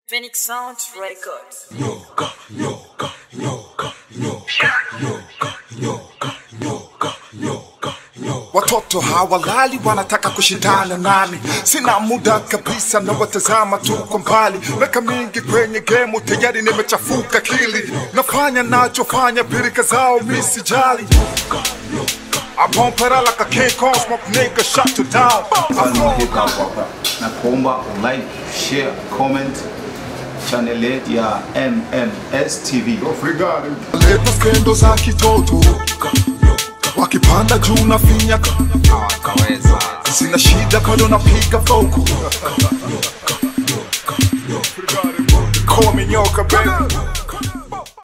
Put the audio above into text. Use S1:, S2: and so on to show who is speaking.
S1: Phoenix Sounds Records.
S2: Nyoka, nyoka, nyoka, nyoka, nyoka, nyoka, nyoka, nyoka, nyoka.
S3: Watoto hawalali wanataka kushindana nami, sina muda kabisa na watazama tu kwa mbali. Miaka mingi kwenye gemu tayari nimechafuka kili, nafanya nachofanya, pirika zao misijali. I pump it out like a King Kong, smoke nigga, shut you down. I
S4: Mfalme
S3: flow
S4: wa hip hop hapa na kuomba like, share, comment channel yetu ya MMS TV.
S3: leta skendo za kitoto, wakipanda juu na finya, sina shida bado napiga foko. Call me nyoka baby.